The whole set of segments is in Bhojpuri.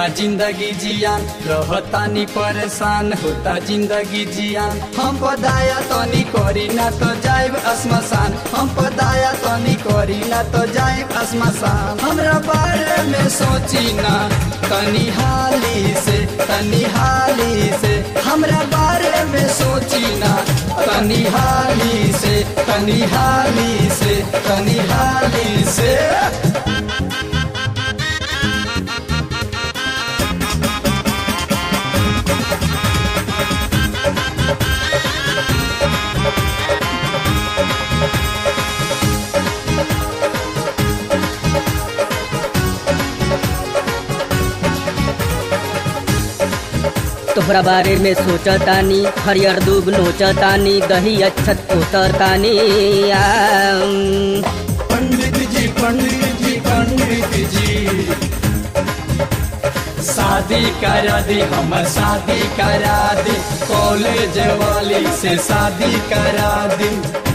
बा जिंदगी जियान रहतानी परेशान होता जिंदगी जियान हम पदाया तनी करी ना तो जाइब असमसान हम पदाया तनी करी ना तो जाइब असमसान हमरा बारे में सोची ना तनी हाली से तनी हाली से हमरा बारे में सोची ना तनी हाली से तनी हाली से तनी हाली से तोहरा बारे में सोचतानी हरियर दूब नोचतानी दही अच्छत उतरतानी आम। पंडित जी पंडित जी पंडित जी शादी करा दी हमर शादी करा दी कॉलेज वाली से शादी करा दी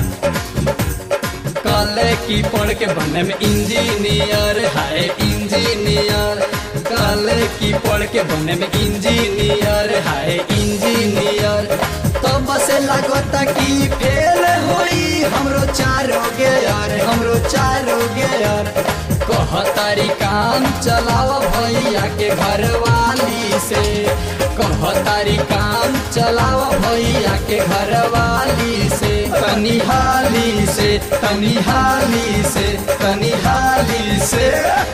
कल की पढ़ के बने में इंजीनियर है इंजीनियर कल की पढ़ के बने में इंजीनियर है इंजीनियर तो बस लगता कि फेल होई हमरो चारो गेयर हमरो चारो गेयर कहतारी काम चलाव भैया के घर वाली से कहतारी काम चलाव भैया के घर वाली से तनी हाली से तनी हाली से तनी हाली से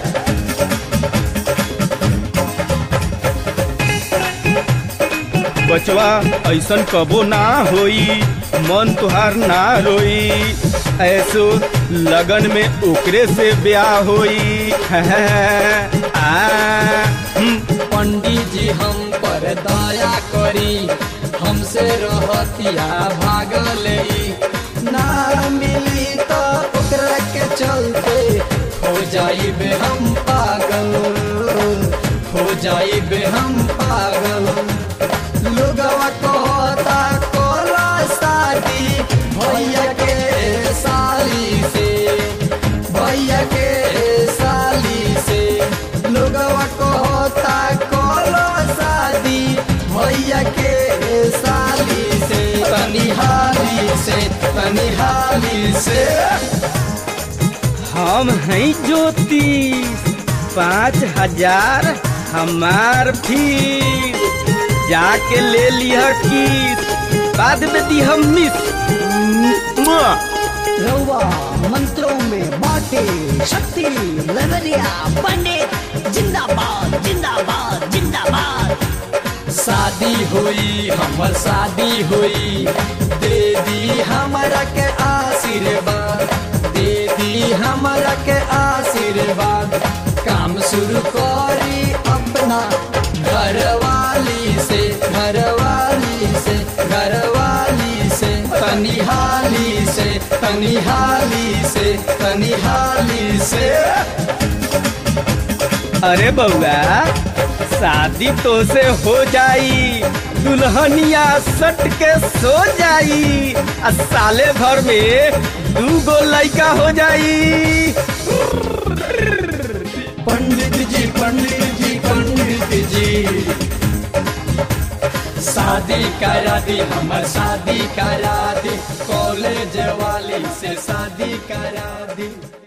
बचवा ऐसन कबो ना होई मन तुहार ना रोई ऐसो लगन में ओकरे से ब्याह होई आ, हम्म, पंडित जी हम पर दया करी हमसे रहतिया भागले ना मिली तो ओकरा के चलते हो जाइबे हम पागल हो जाइबे हम पागल लोगवा कहता कोला शादी भैया के साली से भैया के साली से लोगवा कहता कोला शादी भैया के साली से तनी हाली से तनी हाली से हम हैं ज्योतिष पाँच हजार हमार फीस जाके ले लिह किस बाद में दी हम मिस मुआ। रउआ मंत्रों में बाटे शक्ति लवरिया पंडित जिंदाबाद जिंदाबाद जिंदाबाद शादी हुई हमर शादी हुई दे दी हमरा के आशीर्वाद दे दी हमरा के आशीर्वाद काम शुरू करी अपना घरवाली से घरवाली से घरवाली से तनी हाली से तनी हाली से तनी हाली से अरे बउआ शादी तो से हो जाई दुल्हनिया सट के सो जाई आ साले भर में दू गो लड़का हो जाई पंडित जी पंडित जी पंडित जी शादी करा दी हमर शादी करा दी कॉलेज वाली से शादी करा दी